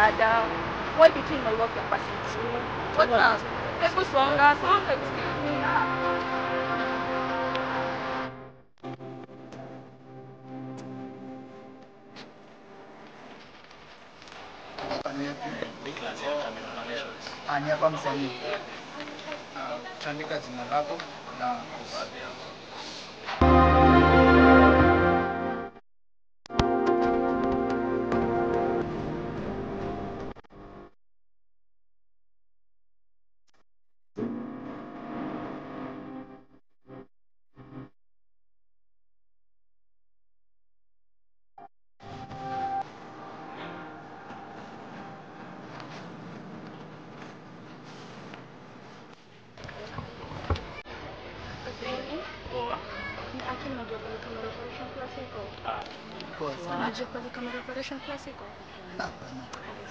dada. Why do you think my work capacity? What else? Hebu songa, songa, excuse me. Ani hapa msanii. Utaandika jina lako na poa sana. Unajua pale kama reparation class iko? Hapana.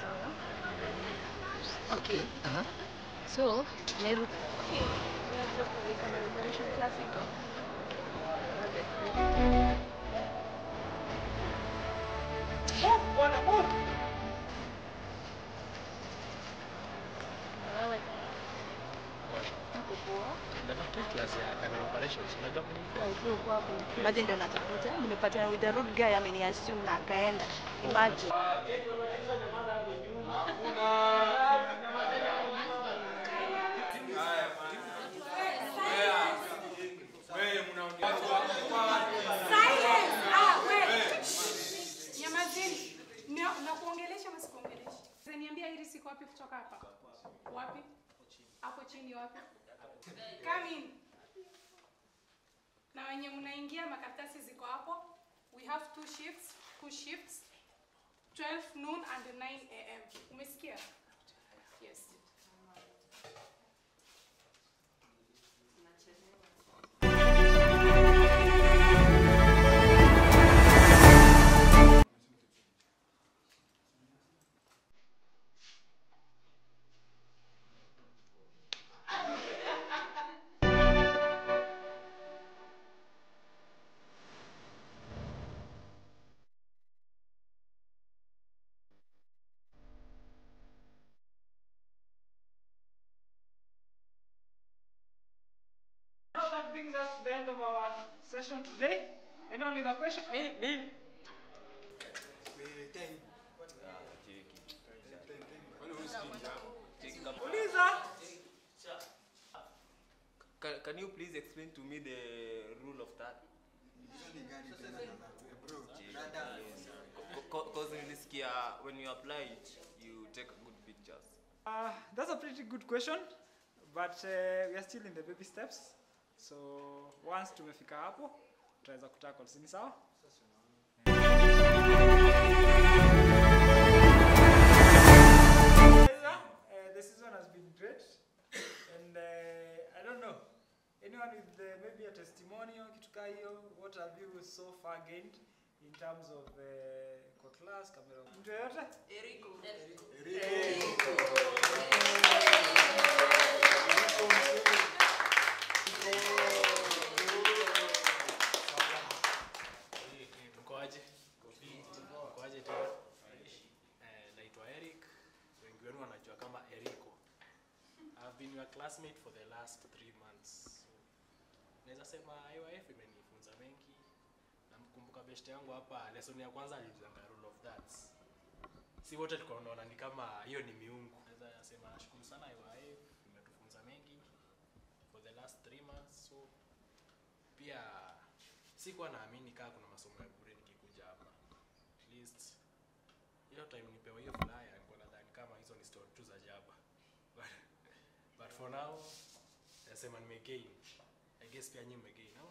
Okay. Aha. So, Meru. Unajua pale kama reparation class iko? Wewe. Uko poa? Imagine ndio natafuta. Nimepatana with the rude guy ameniassume na akaenda. Imagine. Silence! Ah, wewe. Shh. Nyamazeni. Na- Nakuongelesha ama sikuongelesha? Sasa niambia hili siku wapi kutoka hapa? Wapi? Hapo chini wapi? Come in. Na wenye mnaingia makaratasi ziko hapo. We have two shifts, two shifts. 12 noon and 9 am. Umesikia? Yes. Now that brings us to the end of our session today. And only the question. Me, me. Uliza. Can, can you please explain to me the rule of that? Because nilisikia when you apply it, you take good pictures. Uh, that's a pretty good question, but uh, we are still in the baby steps. So once tumefika hapo, tutaweza kutackle, si ni sawa? Uh, the season has been great, and uh, I don't know anyone with uh, maybe a testimonial kitu kaa hiyo, what have you so far gained in terms of uh, kwa class kamera mtu yoyote Mkoaje? Mkoaje tena? Eh, naitwa Eric. Wengi wenu wanajua kama Eriko. I've been your classmate for the last three months. So, naweza sema IYF imenifunza mengi. Namkumbuka best yangu hapa, lesson ya kwanza aliulizanga rule of thirds. Si wote tulikuwa tunaona ni kama hiyo ni miungu. Naweza sema nashukuru sana IYF, imetufunza mengi for the last three months. So, pia sikuwa naamini kaa kuna masomo ya bure nikikuja hapa at least hiyo time nipewa hiyo flyer nilikuwa nadhani kama hizo ni story tu za jaba but, but for now nasema nimegain i guess pia nyinyi mmegain no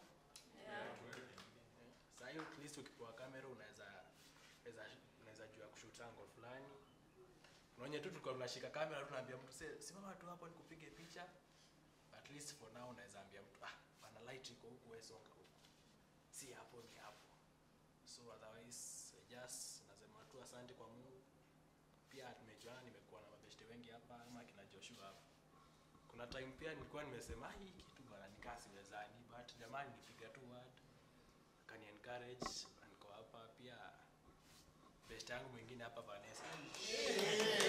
sasa hiyo at least ukipewa kamera unaweza unaweza unaweza jua kushoot angle fulani unaonye tu tulikuwa tunashika kamera tunaambia mtu "Se- simama tu hapo nikupige picha at least for now unaweza ambia mtu ah pana light iko huku wewe songa huku si hapo ni hapo so otherwise I just nasema tu asante kwa Mungu pia tumejuana nimekuwa na mabeshte wengi hapa ama kina Joshua hapa kuna time pia nilikuwa nimesema "Ah, hii kitu bana nikaa siwezani but jamani nipiga tu word akani encourage na niko hapa pia best yangu mwingine hapa Vanessa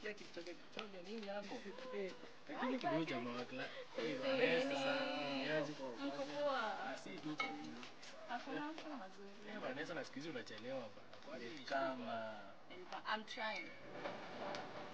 Sikia kichoge kichoge nini hapo? Lakini kidogo jamaa wa kla. Eh, Vanessa. Niaje? Mko poa? Ah, si tu. Hakuna mtu mazuri. Eh, Vanessa na siku hizi unachelewa bana. Kwani Kama I'm trying.